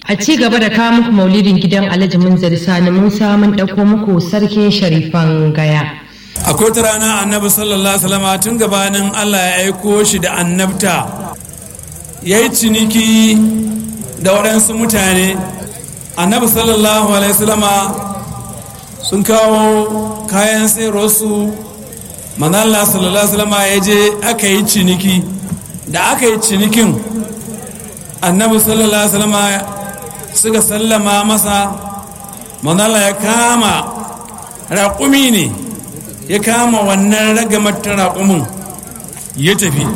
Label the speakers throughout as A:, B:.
A: A ci gaba da kawo muku maulidin gidan Alhaji Munzari Sani Musa mun ɗauko muku sarkin sharifan gaya.
B: akwai ta rana annabi sallallahu alaihi wasallam tun gabanin Allah ya aiko shi da annabta ya yi ciniki da waɗansu mutane annabi sallallahu alaihi wasallam sun kawo kayan sayarwarsu manalla sallallahu alaihi wasallam ya je aka yi ciniki da aka yi cinikin annabi sallallahu alaihi wasallam suka sallama masa manalla ya kama raƙumi ne ya kama wannan ragamar ta raƙumin ya tafi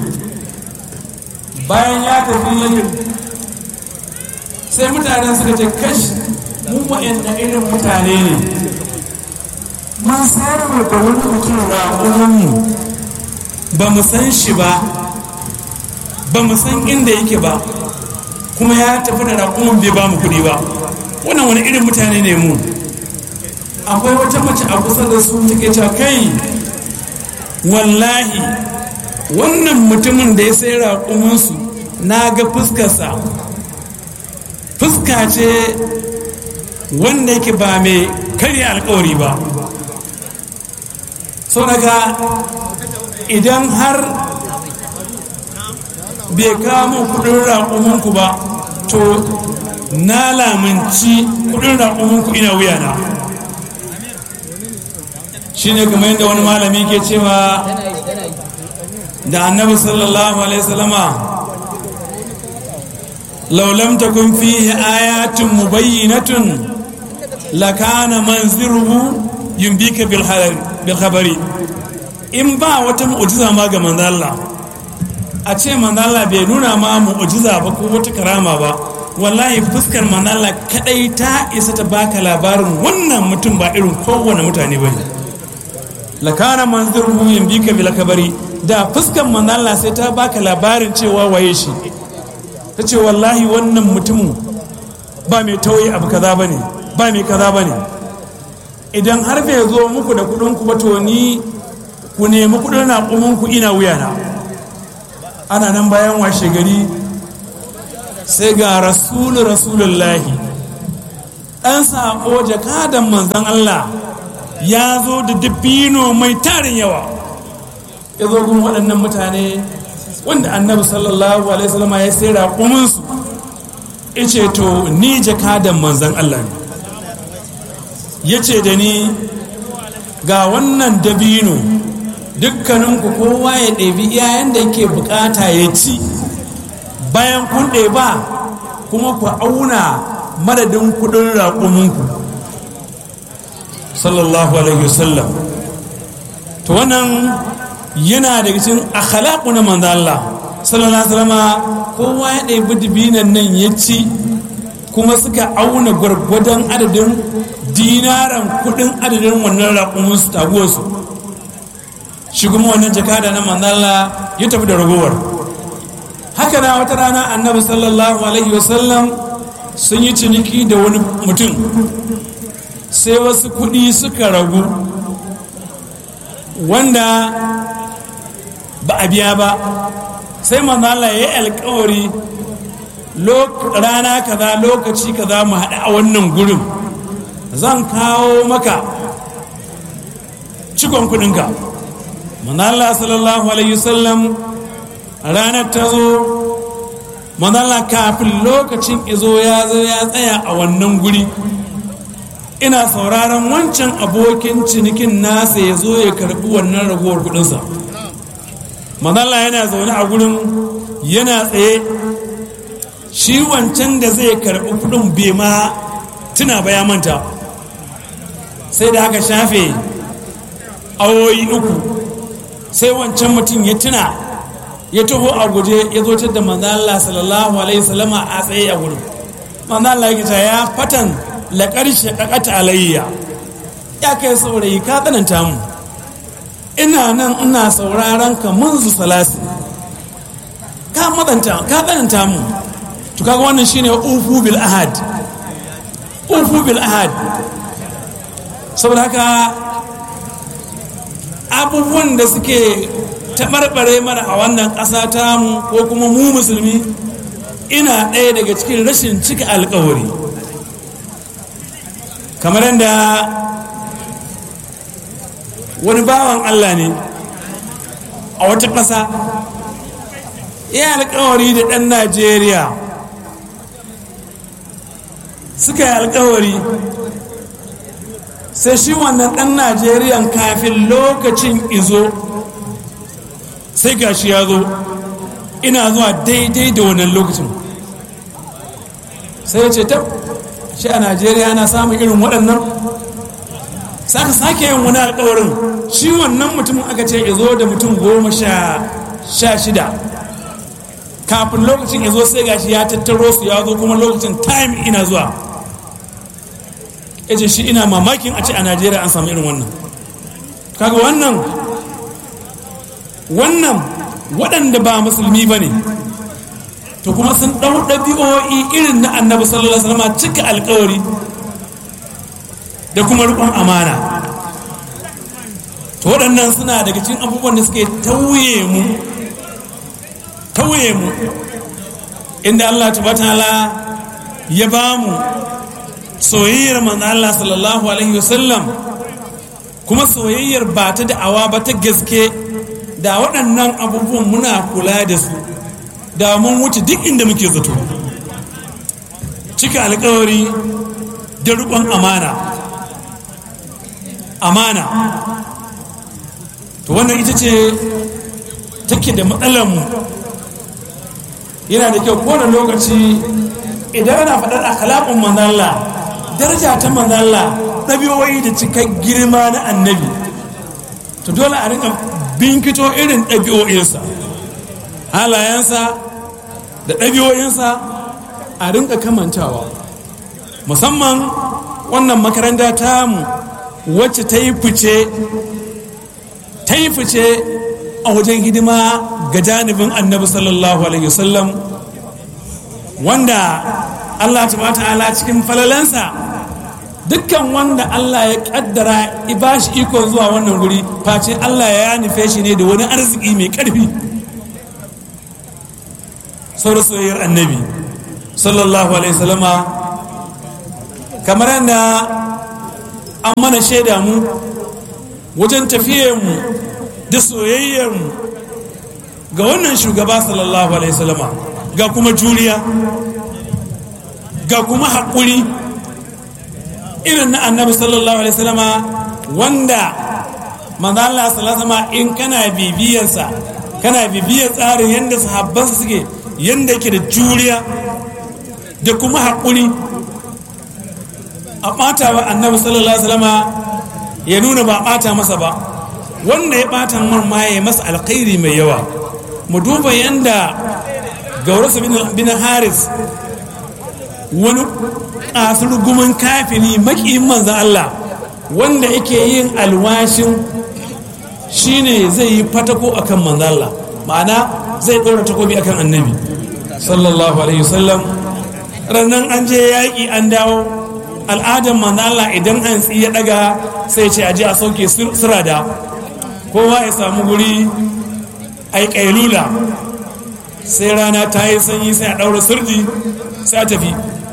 B: bayan ya tafi sai mutanen suka ce kash mu wa'anda irin mutane ne man sayar da wani mutum raƙuminmu ba mu san shi ba ba mu san inda yake ba kuma ya tafi da raƙumin bai ba mu kuɗi ba wannan wani irin mutane ne mu akwai wata mace a kusa da su take cewa kai wallahi wannan mutumin da ya sai raƙuminsu na ga fuskarsa fuska ce wanda yake ba mai karya alkawari ba so daga idan har bai kamo kudin raƙuminku ba to na lamunci kudin raƙuminku ina wuyana shi ne kamar yadda wani malami ke cewa da annabi sallallahu alaihi wasallama laulam takun fihi ayatun mubayyinatun lakana manziruhu yumbika bil khabari in ba wata mu'jiza ma ga manzo Allah a ce manzo Allah bai nuna ma mu'jiza ba ko wata karama ba wallahi fuskar manzo Allah kadai ta isa ta baka labarin wannan mutum ba irin kowane mutane bane lakana manziruhu yumbika bil khabari da fuskar manzo Allah sai ta baka labarin cewa waye shi ta ce wallahi wannan mutumin ba mai tauye abu kaza bane ba mai kaza bane idan har bai zo muku da kudin ku ba to ni ku nemi kudin raƙumin ku ina wuyana ana nan bayan washe gari sai ga rasulu rasulullahi ɗan saƙo jakadan manzan Allah ya zo da dabino mai tarin yawa ya zo gun waɗannan mutane wanda annabi sallallahu alaihi wasallam ya sai raƙuminsu ya ce to ni jakadan manzan Allah ne ya ce da ni ga wannan dabino dukkaninku kowa ya ɗebi iyayen da yake bukata ya ci bayan kun ɗeba kuma ku auna madadin kudin raƙuminku sallallahu alaihi wasallam to wannan yana daga cikin akhlaqu na manzo Allah sallallahu alaihi wasallam kowa ya ɗebi dibinan nan ya ci kuma suka auna gwargwadon adadin dinaran kudin adadin wannan raƙumin su taguwarsu shi kuma wannan jakada na manzala ya tafi da ragowar haka na wata rana annabi sallallahu alaihi wasallam sun yi ciniki da wani mutum sai wasu kudi suka ragu wanda ba a biya ba sai manzala ya yi alkawari rana kaza lokaci kaza mu haɗu a wannan gurin zan kawo maka cikon kudinka manala sallallahu alaihi wasallam ranar ta zo manala kafin lokacin izo ya zo ya tsaya a wannan guri ina sauraron wancan abokin cinikin nasa ya zo ya karbi wannan ragowar kudinsa manala yana zaune a gurin yana tsaye shi wancan da zai karbi kudin bai ma tuna ba ya manta sai da aka shafe awoyi uku sai wancan mutum ya tuna ya taho a guje ya zo da manzala sallallahu alaihi salama a tsaye a wurin manzala ya ya fatan laƙar shaƙaƙata alayya ya kai saurayi ka tsananta mu ina nan ina sauraron ka munzu salasi ka matsanta ka tsananta mu to kaga wannan shine ufu bil ahad ufu bil ahad saboda haka abubuwan da suke taɓarɓare mana a wannan ƙasa tamu ko kuma mu musulmi ina ɗaya daga cikin rashin cika alkawari kamar yadda wani bawan Allah ne a wata ƙasa ya alkawari da ɗan Najeriya suka yi alkawari sai shi wannan ɗan Najeriyan kafin lokacin izo sai gashi ya zo ina zuwa daidai da wannan lokacin sai ya ce ta shi a Najeriya ana samun irin waɗannan saka sake yin wani alkawarin shi wannan mutumin aka ce ya zo da mutum goma sha shida kafin lokacin ya zo sai gashi ya tattaro su ya zo kuma lokacin time ina zuwa ya ce shi ina mamakin a ce a najeriya an samu irin wannan kaga wannan wannan waɗanda ba musulmi ba ne to kuma sun ɗau ɗabi'o'i irin na annabi sallallahu alaihi wasallam cika alkawari da kuma riƙon amana to waɗannan suna daga cikin abubuwan da suke tauye mu tauye mu inda Allah ta'ala ya ba mu soyayyar manzo Allah sallallahu alaihi wasallam kuma soyayyar ba ta da'awa ba ta gaske da waɗannan abubuwan muna kula da su da mun wuce duk inda muke zato cika alkawari da riƙon amana amana to wannan ita ce take da matsalarmu yana da kyau kowane lokaci idan ana faɗar akhlaqun manzalla daraja ta manzalla ɗabi'o'i da cika girma na annabi to dole a rinka binkito irin ɗabi'o'insa halayensa da ɗabi'o'insa a rinka kamantawa musamman wannan makaranta tamu wacce ta yi fice ta yi fice a wajen hidima ga janibin annabi sallallahu alaihi wasallam wanda allah ta'ala cikin falalansa dukkan wanda allah ya kaddara ba shi ikon zuwa wannan guri face allah ya nufe shi ne da wani arziki mai karfi sauran soyayyar annabi sallallahu alaihi wasallama kamar yadda an mana shaida mu wajen mu da soyayyarmu ga wannan shugaba sallallahu alaihi wasallama ga kuma juriya ga kuma haƙuri irin na annabi sallallahu alaihi wasallama wanda manzo Allah sallallahu alaihi in kana bibiyarsa kana bibiyar tsarin yadda sahabbansa suke yadda yake da juriya da kuma haƙuri a ɓata wa annabi sallallahu alaihi wasallama ya nuna ba ɓata masa ba wanda ya ɓata man ma ya masa alkhairi mai yawa mu duba yanda gaurasa bin haris wani ƙasar gumin kafini makiyin manzan Allah wanda yake yin alwashin shine zai yi fatako akan manzan Allah ma'ana zai ɗora takobi akan annabi sallallahu alaihi wasallam rannan an je yaƙi an dawo al'adar manzala idan an ya daga sai ce aje a sauke sirada kowa ya samu guri ai kailula sai rana ta yi sanyi sai a daura sirdi sai a tafi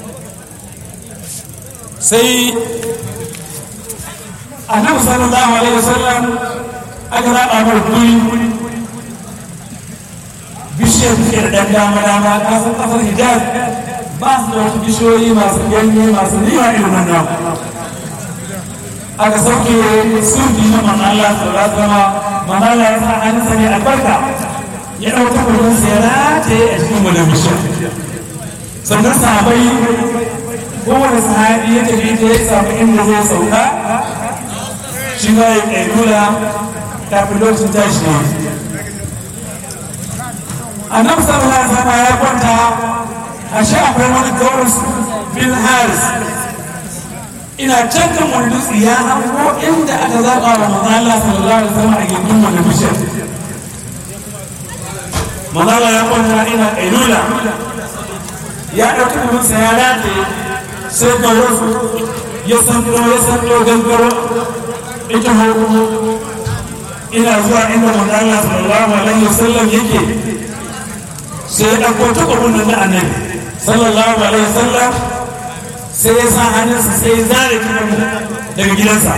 B: sai annabi sallallahu alaihi wasallam aka raba mar guri bishiyar bishiyar dan dama dama kasar kasar hijaz ba su da wasu bishiyoyi masu ganye masu nima irin wannan aka sauke surdi na manala sallallahu alaihi manala ya sa hannunsa ne albarka ya ɗauka kudin sa ya rataye a cikin wani bishiyar sannan sahabai kowane sahabi ya tafi ta ya samu inda zai sauka shi ma ya ƙailula kafin lokacin tashi ne annabi sallallahu alaihi wasallam ya kwanta a sha akwai wani gaurus bin haris ina can kan wani dutse ya hango inda aka zaɓa wa manzala sallallahu alaihi wasallam a gindin wani bishiyar manzala ya kwanta ina ƙailula ya ɗauki kuminsa ya rataye sai gaurus ya sanko ya sanko gangaro ita hukumu ina zuwa inda manzala sallallahu alaihi wasallam yake sai ya ɗauko takwabin nan na annabi sallallahu alaihi wasallam sai ya sa hannunsa sai ya zare daga gidansa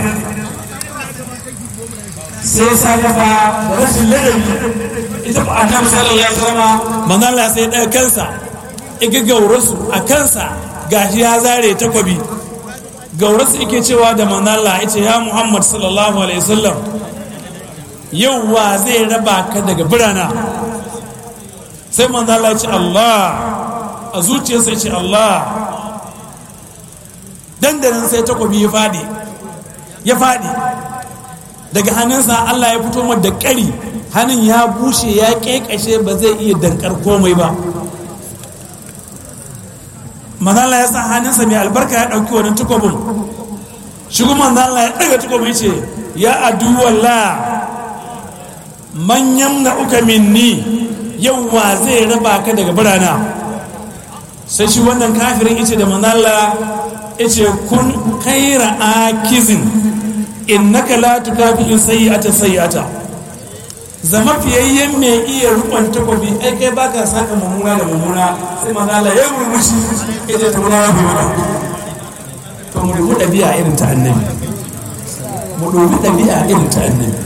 B: sai ya sa kafa da rashin ladabi ita ba annabi sallallahu alaihi wasallam manzo Allah sai ya daga kansa iga gaurasu a kansa gashi ya zare takwabi gaurasu yake cewa da manzo Allah yace ya Muhammad sallallahu alaihi wasallam yau wa zai raba ka daga birana sai manzo Allah ya ce Allah a zuciyarsa ya ce Allah dandanan sai takobi ya fadi ya fadi daga hannunsa Allah ya fito da ƙari hannun ya bushe ya ƙeƙashe ba zai iya dankar komai ba manzala ya sa hannunsa mai albarka ya ɗauki wani takobin shi kuma manzala ya ɗaga takobin ce ya aduwalla manyan na uka minni yau wa zai raba ka daga birana sai shi wannan kafirin ice da manzala ice kun kaira akizin innaka la tukafi sayyi'ata sayyi'ata zama fiyayyen mai iya rukun takobi ai kai baka saka mummuna da mummuna sai manzala ya murmushi ita ta muna rabu to mu dubi ɗabi'a irin ta annabi mu dubi ɗabi'a irin ta annabi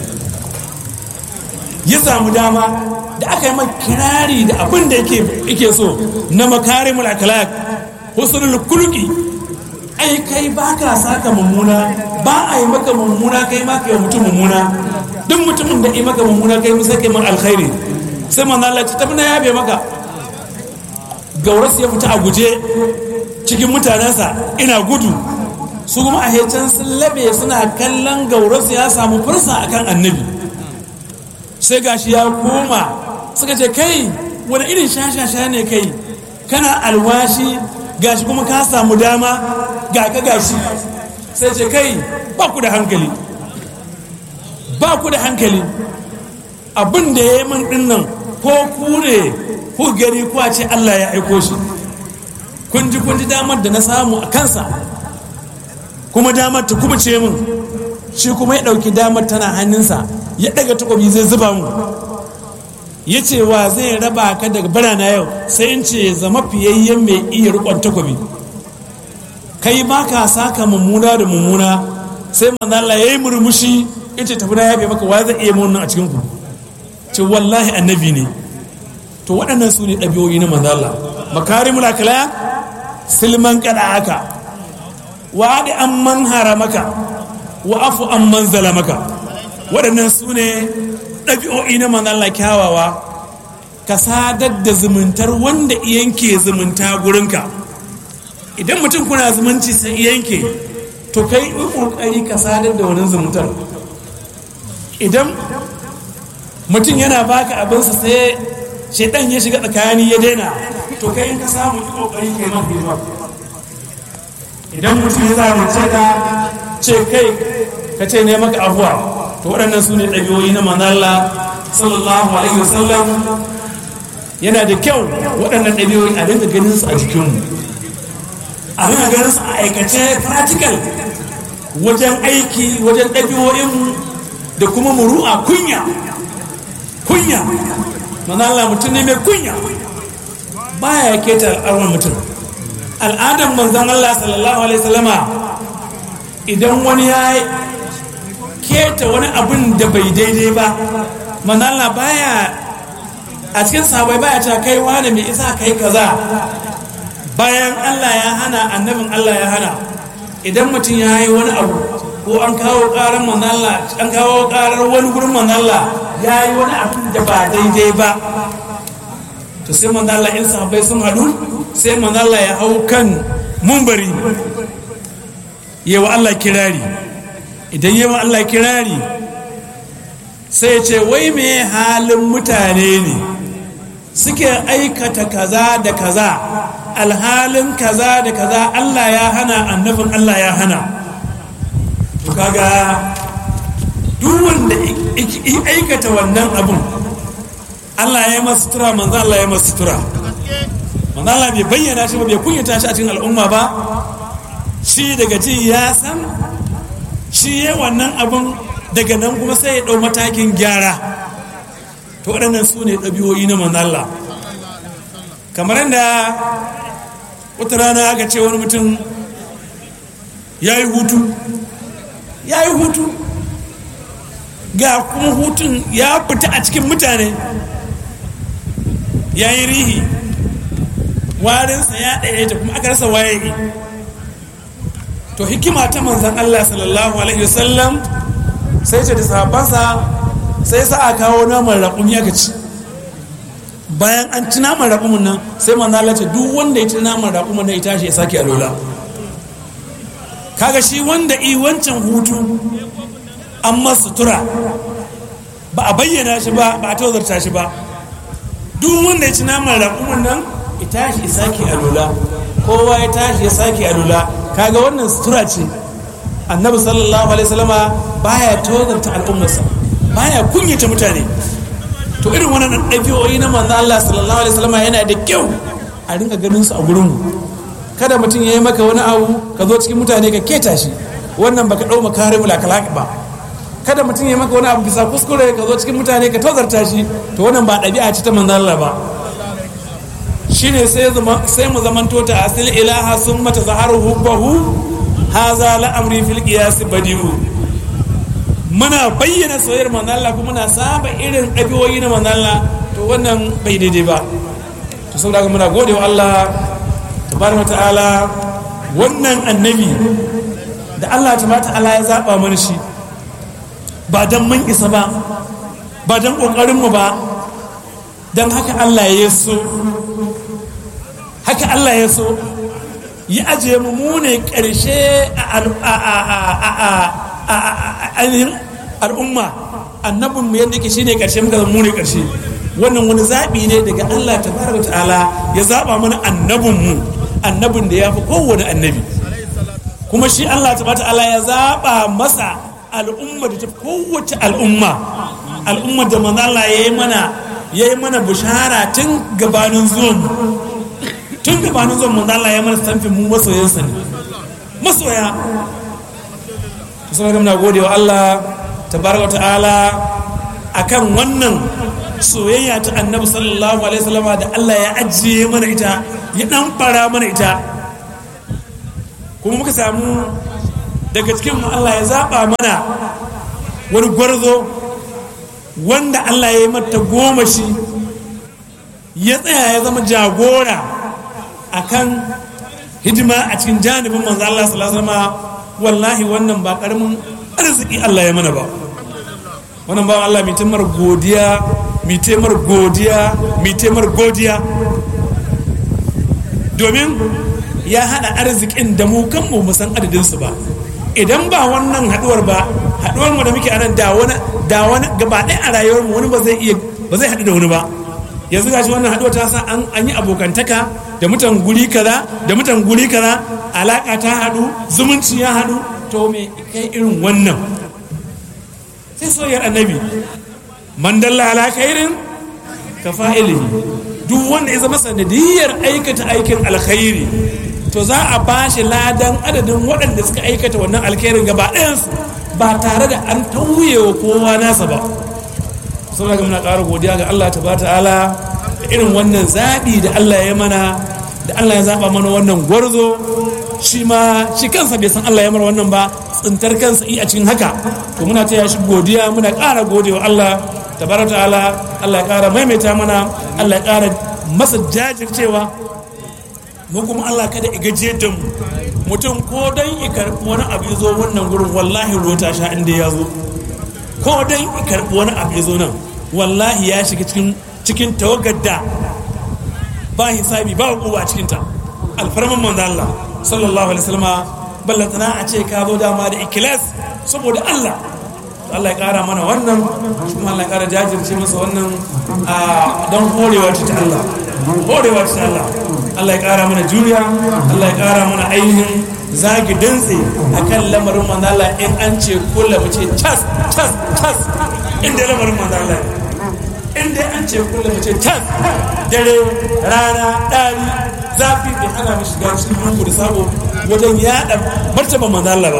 B: ya samu dama da aka yi kirari da abin da yake so na makarimul akhlaq husnul kulqi ai kai baka saka mummuna ba a yi maka mummuna kai ma kai mutum mummuna duk mutumin da yi maka mummuna kai musa kai man alkhairi sai manzo Allah ta tabbana yabe maka gauras ya fita a guje cikin mutanensa ina gudu su kuma a hecen sun labe suna kallon gauras ya samu fursa akan annabi sai gashi ya koma suka ce kai wani irin shashasha ne kai kana alwashi gashi kuma ka samu dama ga ka gashi sai ce kai ba ku da hankali ba ku da hankali abin da ya yi min dinnan ko ku ne ku gani ku a ce Allah ya aiko shi kun ji kun ji damar da na samu a kansa kuma damar ta kuma ce min shi kuma ya ɗauki damar tana hannunsa ya ɗaga takobi zai zuba mu ya ce wa zai raba ka daga birana yau sai in ce zama fiyayyen mai iya rikon takobi kai ba ka saka mummuna da mummuna sai manzala ya yi murmushi ita tafi na yabe maka wa zai iya mun a cikin ku ce wallahi annabi ne to waɗannan su ne ɗabi'o'i na manzala makarimul akhlaq silman kada aka wa da an man haramaka wa afu an man zalamaka waɗannan su ne ɗabi'o'i na manzala kyawawa ka sadar da zumuntar wanda yanke zumunta gurinka idan mutum kuna zumunci sai yanke to kai yi ƙoƙari ka sadar da wani zumuntar idan mutum yana baka abinsa sai shaidan ya shiga tsakani ya daina to kai in ka samu yi ƙoƙari kai mafi idan mutum ya zamunce ka ce kai ka ce ne maka abuwa to waɗannan su ne ɗabi'o'i na manalla sallallahu alaihi wasallam yana da kyau waɗannan ɗabi'o'i a dinga ganin su a jikinmu a dinga ganin su a aikace practical wajen aiki wajen ɗabi'o'inmu da kuma muru'a kunya kunya manalla mutum ne mai kunya baya keta al'awar mutum al'adar manzan Allah sallallahu alaihi wasallama idan wani ya keta wani abin da bai daidai ba manzala baya a cikin sabai baya ta kai wani mai isa kai kaza bayan Allah ya hana annabin Allah ya hana idan mutum ya yi wani abu ko an kawo karar manzala an kawo karar wani gurin manzala ya yi wani abin da ba daidai ba to sai manzala in sahabbai sun haɗu sai manzala ya hau kan mumbari yawa Allah kirari idan yawa Allah kirari sai ce wai me halin mutane ne suke aikata kaza da kaza alhalin kaza da kaza Allah ya hana annabin Allah ya hana to kaga duk wanda aikata wannan abun Allah ya masu tura manzo Allah ya masu tura manzo Allah bai bayyana shi ba bai kunyata shi a cikin al'umma ba shi daga ji ya san shi ya wannan abun daga nan kuma sai ya ɗau matakin gyara to waɗannan su ne ɗabi'o'i na manzo Allah kamar yadda wata rana aka ce wani mutum ya yi hutu ya yi hutu ga kuma hutun ya fita a cikin mutane ya yi rihi warinsa ya ɗaya ta kuma aka rasa waye to hikima ta manzan Allah sallallahu alaihi wasallam sai ce da sahabbansa sai sa a kawo naman raƙumi aka ci bayan an ci naman raƙumin nan sai manzan Allah ce duk wanda ya ci naman raƙumin nan ya tashi ya sake alola kaga shi wanda i wancan hutu an masa sutura ba a bayyana shi ba ba a tozarta shi ba duk wanda ya ci naman raƙumin nan ya tashi ya sake alola kowa ya tashi ya sake alola kaga wannan sutura ce annabi sallallahu alaihi wasallama baya tozarta al'ummarsa baya kunyata mutane to irin wannan ɗabi'o'i na manzo Allah sallallahu alaihi wasallama yana da kyau a rinka ganin su a gurin mu kada mutum ya yi maka wani abu ka zo cikin mutane ka keta shi wannan baka ɗau makarimul akhlaq ba kada mutum ya maka wani abu bisa kuskure ka zo cikin mutane ka tozarta shi to wannan ba ɗabi'a ce ta manzo Allah ba shine sai sai mu zamanto ta asil ilaha sun mata zaharu hubbahu haza la amri fil qiyas badiu muna bayyana soyayyar manzo Allah kuma muna saba irin ɗabi'o'i na manzo Allah to wannan bai daidai ba to saboda haka muna gode wa Allah tabaraka ta'ala wannan annabi da Allah tabaraka ta'ala ya zaba mana shi ba dan mun isa ba ba dan kokarin mu ba dan haka Allah ya so haka Allah ya so ya ajiye mu mu ne karshe a al'umma annabin mu yadda yake shine karshe muka zama mu ne karshe wannan wani zaɓi ne daga Allah tabaraka ta'ala ya zaba mana annabin mu annabin da ya fi kowane annabi kuma shi Allah tabaraka ta'ala ya zaba masa al'umma da ta kowace al'umma al'umma da manzo Allah ya yi mana ya yi mana bushara tun gabanin zuwan tun gabanin zuwan manzo Allah ya mana stamfin mu masoyansa ne masoya to sai muna gode wa Allah tabaraka ta'ala akan wannan soyayya ta annabi sallallahu alaihi wasallama da Allah ya ajiye mana ita ya dan fara mana ita kuma muka samu daga cikin mu Allah ya zaba mana wani gwarzo wanda Allah ya yi mata goma shi ya tsaya ya zama jagora akan hidima a cikin janibin manzo Allah sallallahu alaihi wasallam wallahi wannan ba karamin arziki Allah ya mana ba wannan ba Allah mai taimar godiya mai taimar godiya mai taimar godiya domin ya hada arzikin da mu kanmu mu san adadin su ba idan ba wannan haduwar ba haduwar mu da muke anan da wani da wani gaba ɗaya a rayuwar mu wani ba zai iya ba zai haɗu da wani ba yanzu gashi wannan haduwar ta sa an an yi abokantaka da mutan guri kaza da mutan guri kaza alaka ta haɗu zumunci ya haɗu to me kai irin wannan sai soyayyar annabi man dalla ala khairin ka fa'ilihi duk wanda ya zama sanadiyar aikata aikin alkhairi to za a ba shi ladan adadin waɗanda suka aikata wannan alkhairin gaba ɗayansu ba tare da an tauye wa kowa nasa ba saboda ga muna ƙara godiya ga Allah ta ta'ala da irin wannan zaɓi da Allah ya mana da Allah ya zaɓa mana wannan gwarzo shi ma shi kansa bai san Allah ya mara wannan ba tsintar kansa i a cikin haka to muna taya shi godiya muna ƙara godewa Allah tabaraka ta'ala Allah ya ƙara maimaita mana Allah ya ƙara masa jajircewa mu kuma Allah kada i gaje da mu mutum ko dan i karɓi wani abu ya zo wannan gurin wallahi ruwa ta sha inda ya zo ko dan i karɓi wani abu ya zo nan wallahi ya shiga cikin cikin tawagar da ba hisabi ba hukuma a cikinta alfarman manzo Allah sallallahu alaihi wasallam ballantana a ce ka zo dama da ikilas saboda Allah Allah ya kara mana wannan kuma Allah ya kara jajirce masa wannan a don horewa ta Allah horewa ta Allah Allah ya kara mana juriya Allah ya kara mana ainihin zagi dantse akan lamarin manzo Allah in an ce kula mu ce tas tas tas inda lamarin manzo Allah inda an ce kula mu ce tas dare rana ɗari zafi bai hana mu shiga cikin lungu da sabo wajen yaɗa martaba manzo Allah ba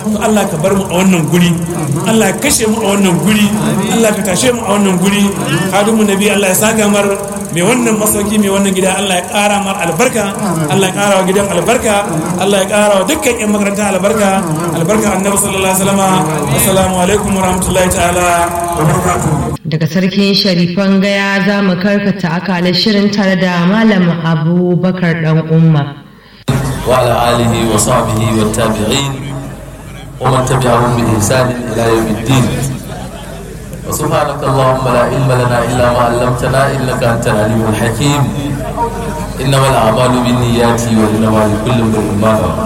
B: to Allah ka bar mu a wannan guri Allah ya kashe mu a wannan guri Allah ka tashe mu a wannan guri hadimu nabi Allah ya saka mar mai wannan masauki mai wannan gida Allah ya kara mar albarka Allah ya kara wa gidan albarka Allah ya kara wa dukkan yan makaranta albarka albarka annabi sallallahu alaihi wasallam assalamu alaikum warahmatullahi ta'ala wa barakatuh
A: daga sarkin sharifan gaya za mu karkata akalar shirin tare da malam abubakar dan umma
C: وعلى آله وصحبه والتابعين ومن تبعهم بإحسان إلى يوم الدين وسبحانك اللهم لا علم لنا إلا ما علمتنا إنك أنت العليم الحكيم إنما الأعمال بالنيات وإنما لكل امرئ ما نوى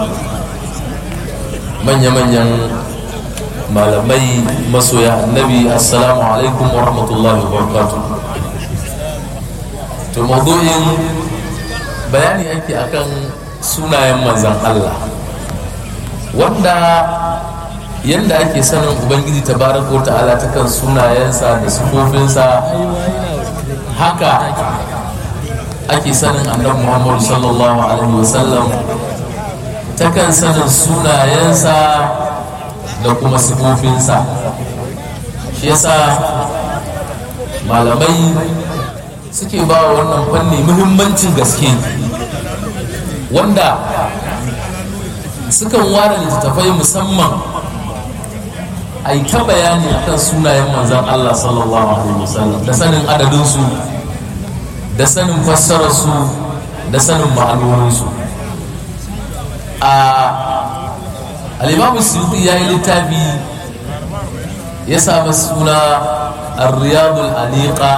C: من يمن malamai masoya annabi assalamu alaikum wa rahmatullahi wa barakatuh to maudu'in bayani ake akan sunayen manzan Allah wanda yadda ake sanin ubangiji tabaraka wa ta'ala ta kan sunayensa da sufofinsa haka ake sanin annabi muhammadu sallallahu alaihi wasallam ta kan sanin sunayensa da kuma sifofinsa shi yasa malamai suke ba wa wannan fanni muhimmancin gaske wanda sukan ware littattafai musamman a yi ta bayani akan sunayen manzan Allah sallallahu alaihi wasallam da sanin adadinsu da sanin fassararsu da sanin ma'anoninsu a alimamu suyuti ya yi littafi ya sami suna riyadul aliqa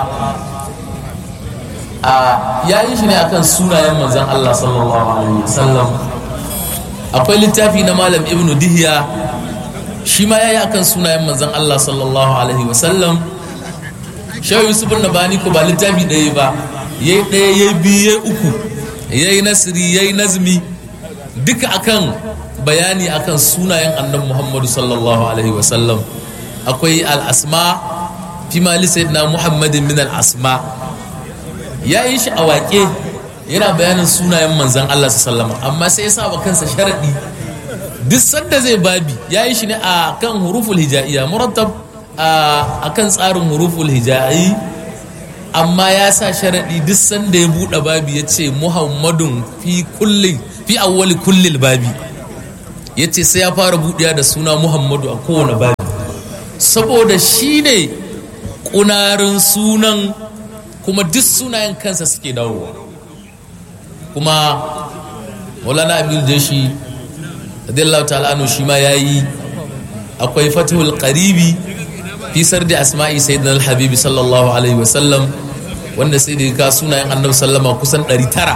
C: a ya yi shi ne akan sunayen manzan Allah sallallahu alaihi wasallam akwai littafi na malam ibnu dihiya shi ma ya yi akan sunayen manzan Allah sallallahu alaihi wasallam shehu yusuf na bani ko ba littafi ɗaya ba ya yi ɗaya ya yi biyu ya uku ya yi nasiri ya yi nazmi duka akan bayani akan sunayen annabi muhammadu sallallahu alaihi wasallam akwai al'asma fi mali sayyidina muhammadin min al'asma ya yi shi a waƙe yana bayanin sunayen manzan allah sallama amma sai ya saba kansa sharaɗi duk sanda zai babi ya yi shi ne a kan huruful hijaiya murattab a kan tsarin huruful hijai amma ya sa sharaɗi duk sanda ya buɗe babi ya ce muhammadun fi kulli fi awwali kullil babi ya ce sai ya fara buɗewa da suna muhammadu a kowane babi saboda shi ne ƙunarin sunan kuma duk sunayen kansa suke dawowa kuma maulana abdul jashi radiyallahu ta'ala anhu shi ma yayi akwai fatihul qaribi fi sardi asma'i sayyidina al-habibi sallallahu alaihi wasallam wanda sai da ka sunayen annabi sallama kusan 900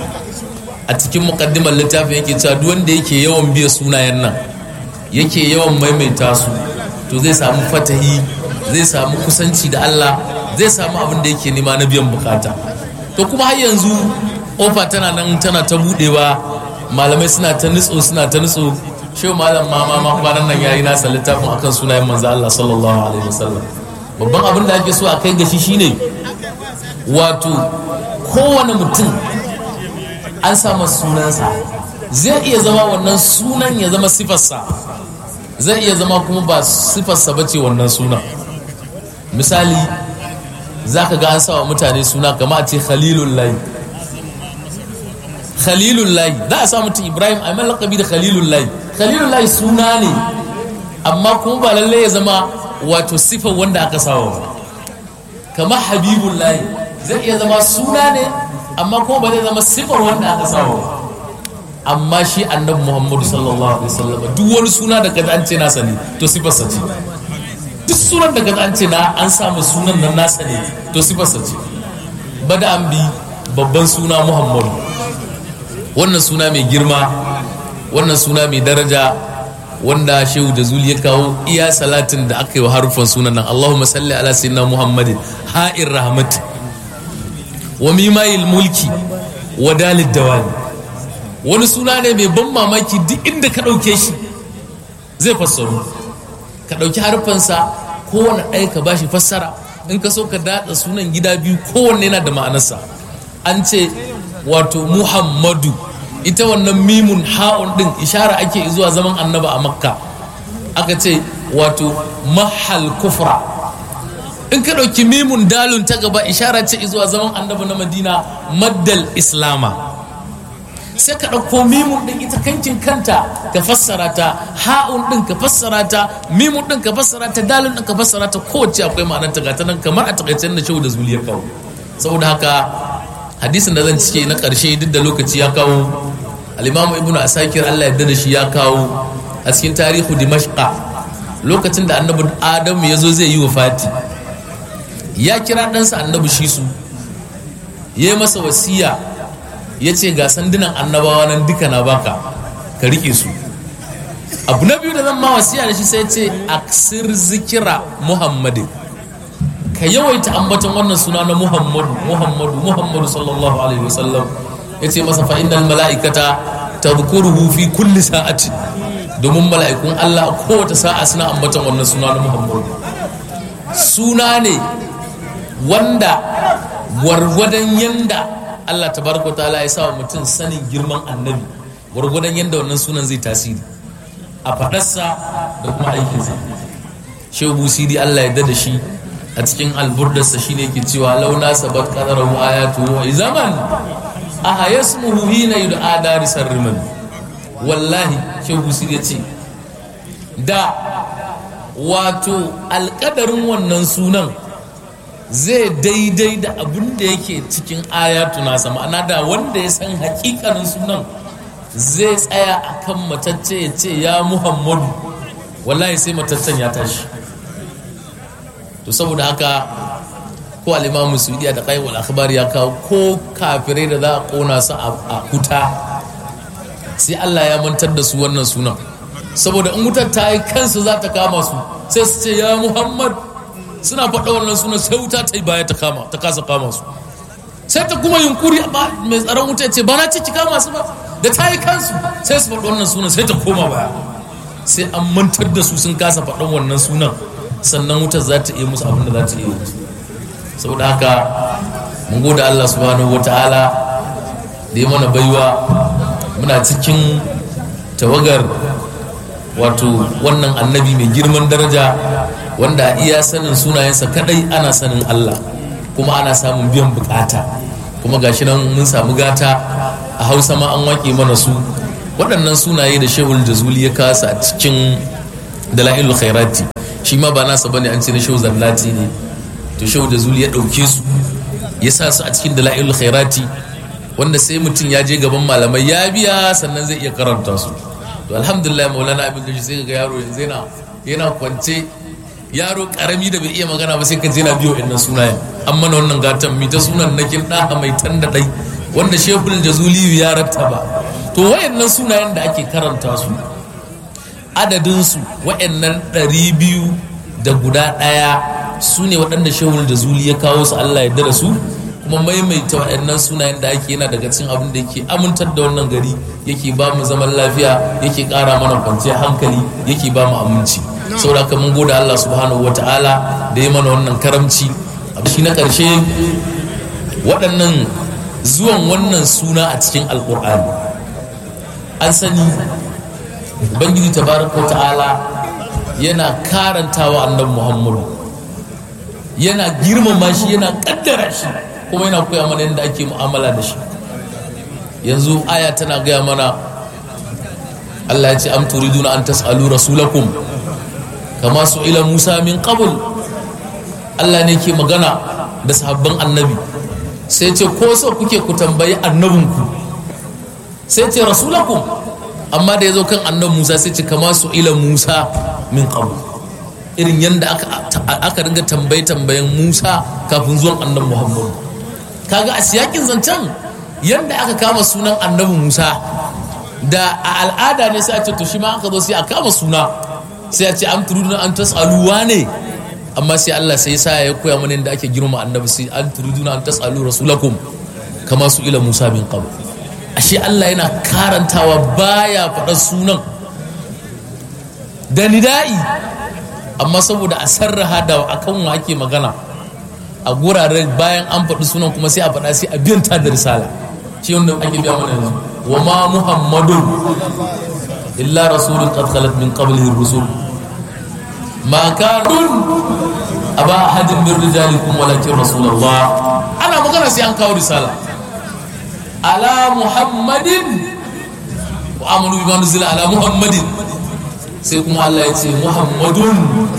C: a cikin mukaddimar littafin yake cewa duk wanda yake yawan biya sunayen nan yake yawan maimaita su to zai samu fatahi zai samu kusanci da Allah zai samu abin da yake nema na biyan bukata to kuma har yanzu ofa tana nan tana ta budewa malamai suna ta nutso suna ta nutso shehu malam mama ma kwanan nan yayi nasa littafin akan sunayen manzo Allah sallallahu alaihi wasallam babban abin da ake so a kai gashi shine wato kowane mutum an samu sunansa zai iya zama wannan sunan ya zama sifarsa zai iya zama kuma ba sifarsa ba ce wannan sunan misali za ka ga an sawa mutane suna kama a ce khalilun layi khalilun layi za a sa mutum ibrahim a lakabi da khalilun layi khalilun layi suna ne amma kuma ba lallai ya zama wato sifar wanda aka sawa ba kama habibun layi zai iya zama suna ne amma kuma ba zai zama sifar wanda aka sawa ba amma shi annabi muhammadu sallallahu alaihi wasallam duk wani suna da kaza an ce nasa ne to sifarsa ce duk sunan da kaza an ce na an samu sunan nan nasa ne to sifarsa ce bada an bi babban suna muhammadu wannan suna mai girma wannan suna mai daraja wanda shehu da zuli ya kawo iya salatin da aka yi wa harufan sunan nan allahumma salli ala sayyidina muhammadin ha'ir rahmat wa mimayil mulki wa dalid dawani wani suna ne mai ban mamaki duk inda ka ɗauke shi zai fassaru ka ɗauki harfansa kowane ɗaya ka bashi fassara in ka so ka daɗa sunan gida biyu kowanne yana da ma'anarsa an ce wato muhammadu ita wannan mimun ha'un ɗin ishara ake zuwa zaman annaba a makka aka ce wato mahal kufra in ka ɗauki mimun dalun ta gaba ishara ce zuwa zaman annabi na madina maddal islama sai ka ɗauko mimun ɗin ita kankin kanta ka fassara ta ha'un ɗin ka fassara ta mimun ɗin ka fassara ta dalun ɗin ka fassara ta kowace akwai ma'anar ta gata nan kamar a takaicen da shehu da zuliyar kawo saboda haka hadisin da zan cike na ƙarshe duk da lokaci ya kawo alimamu ibnu asakir allah yadda da shi ya kawo a cikin tarihu dimashqa lokacin da annabi adamu ya zo zai yi wa fati ya kira ɗansa annabi shi su ya yi masa wasiya ya ce ga sandunan annabawa nan duka na baka ka riƙe su abu na biyu da zan ma wasiya da shi sai ce aksir zikira muhammadin ka yawaita ambaton wannan suna na muhammadu muhammadu muhammadu sallallahu alaihi wasallam ya ce masa fa'inal mala'ikata ta fi kulli sa'ati domin mala'ikun Allah kowace sa'a suna ambaton wannan suna na muhammadu suna ne wanda gwargwadon yanda Allah tabaraka ta'ala ya sa mutum sanin girman annabi gwargwadon yanda wannan sunan zai tasiri a faɗarsa da kuma aikinsa shehu busiri Allah ya da shi a cikin alburdarsa shine ke cewa launa sabat qadarahu ayatu wa zaman aha yasmuhu hina yud'a darisar riman wallahi shehu busiri ya ce da wato alƙadarin wannan sunan zai daidai da abin da yake cikin ayatu nasa ma'ana da wanda ya san hakikanin sunan zai tsaya a kan matacce ya ce ya muhammadu wallahi sai mataccen ya tashi to saboda haka ko alimamu sudiya da kai akhbar ya kawo ko kafirai da za a kona su a huta sai Allah ya mantar da su wannan sunan saboda in wutar ta yi kansu za ta kama su sai su ce ya muhammad suna faɗa wannan sunan sai wuta ta yi baya ta kama ta kasa kama su sai ta kuma yunkuri mai tsaron wuta ya ce ba na ci ki kama su ba da ta yi kansu sai su faɗa wannan sunan sai ta koma baya sai an mantar da su sun kasa faɗan wannan sunan sannan wutar za ta iya musu abin da za ta iya musu saboda haka mun gode Allah subhanahu wata'ala da ya mana baiwa muna cikin tawagar wato wannan annabi mai girman daraja wanda a iya sanin sunayensa kadai ana sanin Allah kuma ana samun biyan bukata kuma gashi nan mun samu gata a hausa ma an wake mana su waɗannan sunaye da shehul jazuli ya kasa a cikin dala'ilul khairati shi ma ba nasa bane an ce na shehu zallati ne to shehu jazuli ya ɗauke su ya sa su a cikin dala'ilul khairati wanda sai mutum ya je gaban malamai ya biya sannan zai iya karanta su to alhamdulillah maulana abin gashi sai ga yaro yanzu yana yana kwance yaro karami da bai iya magana ba sai ka je na biyo innan sunayen an mana wannan gatan mi ta sunan nakin da mai tan da dai wanda shehul jazuli ya rattaba to wayannan sunayen da ake karanta su adadin su wayannan ɗari biyu da guda ɗaya su ne waɗanda shehul jazuli ya kawo su Allah ya da su kuma maimaita waɗannan sunayen da ake yana daga cikin abin da yake amintar da wannan gari yake ba mu zaman lafiya yake ƙara mana kwanciyar hankali yake ba mu aminci saboda haka mun gode Allah subhanahu ta'ala da ya mana wannan karamci shi na ƙarshe waɗannan zuwan wannan suna a cikin alƙur'ani an sani ubangiji tabaraka ta'ala yana karantawa annabi muhammadu yana girmama shi yana ƙaddara shi kuma yana koya mana yadda ake mu'amala da shi yanzu aya tana gaya mana Allah ya ce am turiduna an tas'alu rasulakum kama su ila Musa min qabl Allah ne ke magana da sahabban annabi sai ce ko so kuke ku tambayi annabinku sai ce rasulakum amma da ya zo kan annabi Musa sai ce kama su ila Musa min qabl irin yadda aka ringa tambaye tambayen Musa kafin zuwan annabi Muhammadu kaga a siyakin zancen yadda aka kama sunan annabi musa da a al'ada ne sai a ce to shi ma aka zo sai a kama suna sai a ce an turuduna an tasaluwa ne amma sai Allah sai sa ya koya mana yadda ake girma annabi sai an turuduna an tasalu rasulakum kama su ila musa bin qabl ashe Allah yana karantawa baya faɗar sunan da nida'i amma saboda a sarraha da akan wa ake magana a guraren bayan an faɗi sunan kuma sai a faɗa sai a biyan ta da risala shi wanda ake biya mana yanzu wa ma muhammadun illa rasulun qad khalat min qablihi rusul ma kanun aba ahadin min rijalikum walakin rasulullah ana magana sai an kawo risala ala muhammadin wa amanu bima nuzila ala muhammadin sai kuma Allah ya ce muhammadun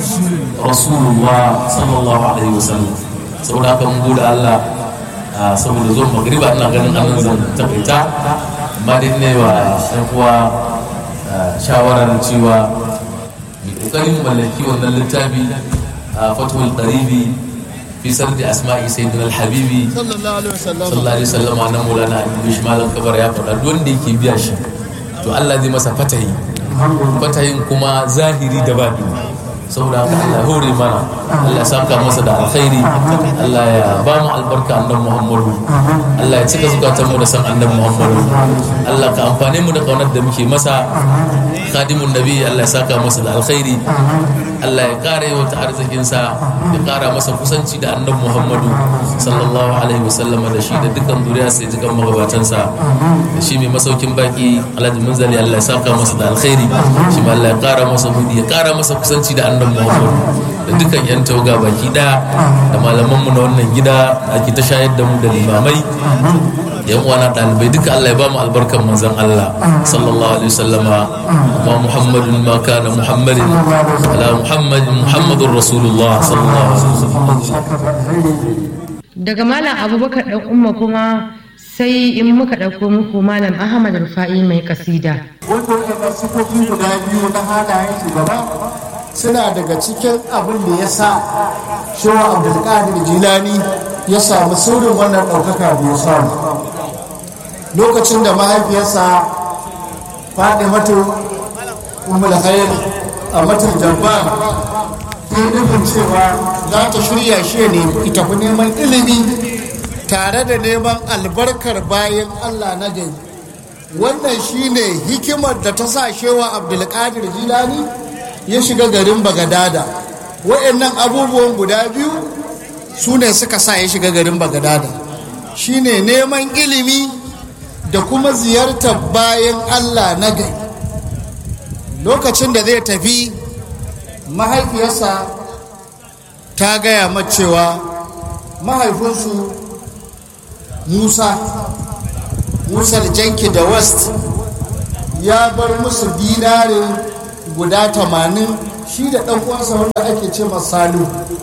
C: rasulullah sallallahu alaihi wasallam saboda haka mun gode Allah saboda zuwan magriba ina ganin an zan takaita amma dai ne wa ɗan uwa shawarar cewa mai kokarin mallaki wannan littafi a fatul qaribi fi sardi asma'i sayyidina al-habibi sallallahu alaihi wasallam nan mulana ibn malam kabar ya faɗa duk wanda yake biya shi to Allah zai masa fatahi fatahin kuma zahiri da baɗi saboda haka Allah hore mana Allah ya saka masa da alkhairi Allah ya ba mu albarka annabi Muhammadu Allah ya cika zukatan mu da san annabi Muhammadu Allah ka amfane mu da kaunar da muke masa khadimun nabi Allah ya saka masa da alkhairi Allah ya kara yawa ta arzikin sa ya kara masa kusanci da annabi Muhammadu sallallahu alaihi wasallam da shi da dukkan zuriya sai jikan magabatan sa da shi mai masaukin baki Alhaji Munzali Allah ya saka masa da alkhairi shi ma Allah ya kara masa budi ya kara masa kusanci da annabi Muhammadu da dukkan yan tauga baki daya da malaman mu na wannan gida da ake ta shayar da mu da limamai yan uwana dalibai duka Allah ya ba mu albarkan manzon Allah sallallahu alaihi wasallama ma Muhammadun ma kana Muhammadin ala Muhammadin Muhammadur Rasulullah sallallahu alaihi
A: daga malam abubakar dan umma kuma sai in muka ɗauko muku malam ahmad rufa'i mai kasida
D: wanda waɗannan sifofi guda biyu na halayen shugaba suna daga cikin abin da ya sa shewa abdulkadir jilani ya samu sirrin wannan ɗaukaka da ya samu lokacin da mahaifiyarsa faɗi mata umar khair a matar jabbar ta nufin cewa za ta shirya shi ne ita fi neman ilimi tare da neman albarkar bayan allah na gari wannan shine hikimar da ta sa shewa abdulkadir jilani ya shiga garin bagadada wa'annan abubuwan guda biyu su ne suka sa ya shiga garin bagadada shine neman ilimi da kuma ziyartar bayan allah na gari lokacin da zai tafi mahaifiyarsa ta gaya cewa mahaifinsu musa musa janki da west ya bar musu dinare guda tamanin shi da ɗan uwansa wanda ake ce salu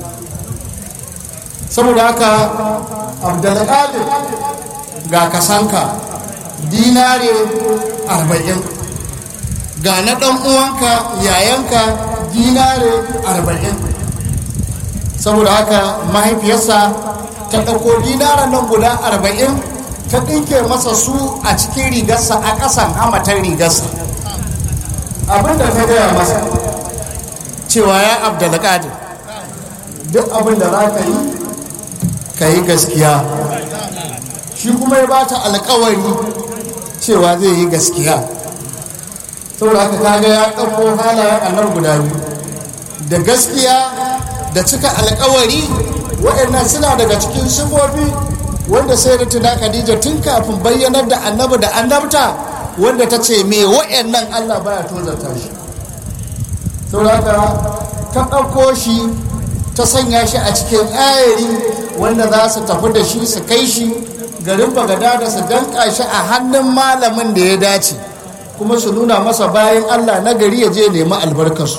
D: saboda haka abdulkadir ga kasanka dinare arba'in ga na ɗan uwanka yayanka dinare arba'in saboda haka mahaifiyarsa ta ɗauko dinaren nan guda arba'in ta ɗinke masa su a cikin rigarsa a ƙasan hamatar rigarsa abinda ta gaya masa cewa ya abdulkadir duk abin da za ka yi ka yi gaskiya shi kuma ya bata alkawari cewa zai yi gaskiya saboda haka kaga ya ɗauko halayen annar guda biyu da gaskiya da cika alkawari waɗannan suna daga cikin sifofi wanda sai da tuna khadija tun kafin bayyanar da annabi da annabta wanda ta ce me waɗannan allah baya tozarta shi saboda haka ta ɗauko shi ta sanya shi a cikin ayari wanda za su tafi da shi su kai shi garin bagada da su danka shi a hannun malamin da ya dace kuma su nuna masa bayan allah na gari ya je nemi albarkarsu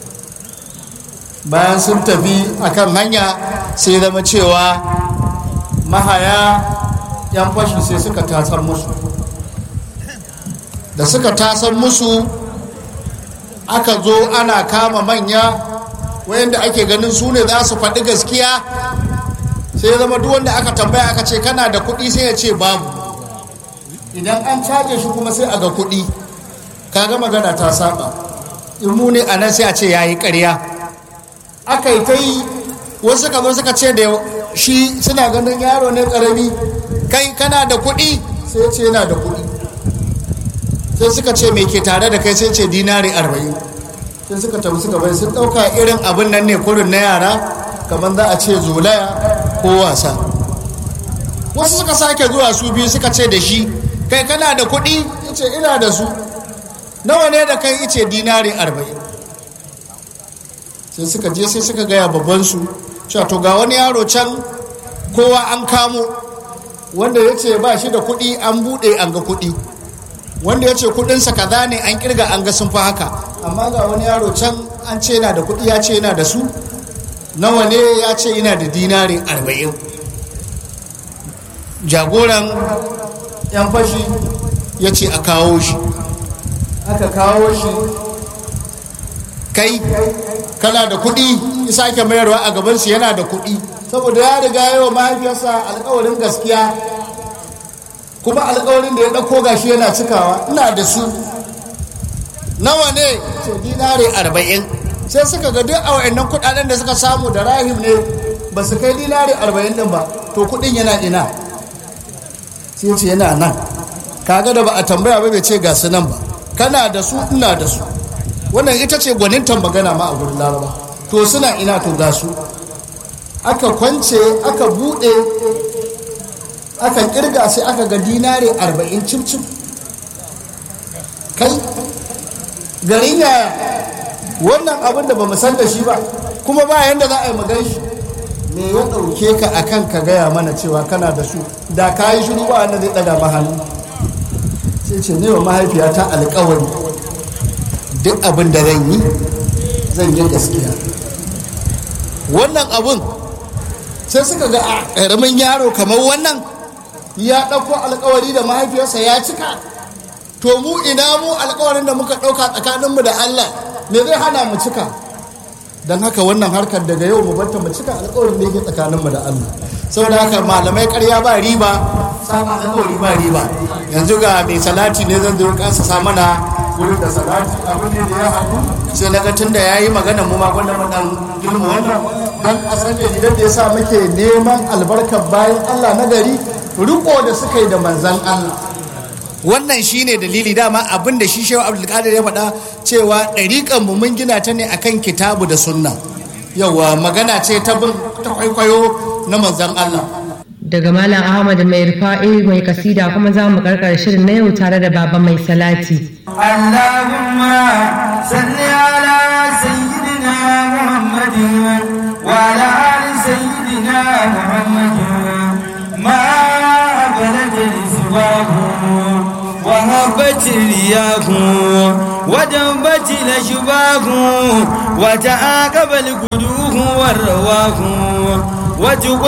D: bayan sun tafi akan hanya sai zama cewa mahaya yan fashi sai suka tasar musu da suka tasar musu aka zo ana kama manya wayanda ake ganin su ne za su faɗi gaskiya sai ya zama duk wanda aka tambaya aka ce kana da kuɗi sai ya ce babu idan an caje shi kuma sai a ga kuɗi kaga magana ta saba in mu ne a nan sai a ce ya yi ƙarya aka yi ta yi wasu suka zo suka ce da shi suna ganin yaro ne ƙarami kai kana da kuɗi sai ya ce yana da kuɗi sai suka ce mai ke tare da kai sai ce dinari arba'in sai suka tafi suka bai sun ɗauka irin abin nan ne kurin na yara kamar za a ce zolaya ko wasa wasu suka sake zuwa su biyu suka ce da shi kai kana da kuɗi ce ina da su nawa ne da kai ice dinari arba'in sai suka je sai suka gaya babbansu cewa to ga wani yaro can kowa an kamo wanda ya ce ba shi da kuɗi an buɗe an ga kuɗi wanda ya ce kuɗinsa kaza ne an kirga an ga sun fi haka amma ga wani yaro can an ce yana da kuɗi ya ce yana da su nawa ne ya ce yana da dinari arba'in jagoran yan fashi ya ce a kawo shi aka kawo shi kai kana da kuɗi sake mayarwa a gabansu yana da kuɗi saboda ya riga yawa mahaifiyarsa alkawarin gaskiya kuma alkawarin da ya ɗauko gashi yana cikawa ina da su nawa ne ce dinari arba'in sai suka ga duk a wa'annan kuɗaɗen da suka samu da rahim ne ba su kai dinari arba'in ɗin ba to kuɗin yana ina sai ce yana nan kaga da ba a tambaya ba bai ce ga su nan ba kana da su ina da su wannan ita ce gwanintan magana ma a gurin laraba to suna ina to ga su aka kwance aka bude aka kirga sai aka ga dinare arba'in cimcim kai garin yaya wannan abin da ba mu san da shi ba kuma ba yanda za a yi magan shi me ya ɗauke ka akan ka gaya mana cewa kana da su da ka yi shiru ba wanda zai ɗaga ma hannu sai ce ne wa mahaifiyata alkawari duk abin da zan yi zan yi gaskiya wannan abin sai suka ga a ƙaramin yaro kamar wannan ya ɗauko alkawari da mahaifiyarsa ya cika to mu ina mu alkawarin da muka ɗauka tsakaninmu da allah me zai hana mu cika don haka wannan harkar daga yau mu banta mu cika alkawarin da yake tsakaninmu da allah saboda haka malamai karya ba riba sama alkawari ba riba yanzu ga mai salati ne zan zo kansa sa mana wurin da salati abin da ya haɗu sai na tun da ya yi magana mu ma gwanda mu dan girma wannan dan a san da idan da ya sa muke neman albarkar bayan Allah na gari riko da suka yi da manzan Allah wannan shine dalili dama abin da shi shehu abdulkadir ya faɗa cewa ɗariƙan mu mun gina ta ne akan kitabu da sunna yawa magana ce ta bin ta kwaikwayo na manzan Allah
A: daga malam ahmad mai rufa'i mai kasida kuma za mu karkar shirin na yau tare da baba mai salati
E: allahumma salli ala sayyidina muhammadin wa ala ali sayyidina muhammadin ma balagha isbahu wa habbat riyahu wa dambat lashbahu wa ta'aqaba al-quduhu wa rawahu wa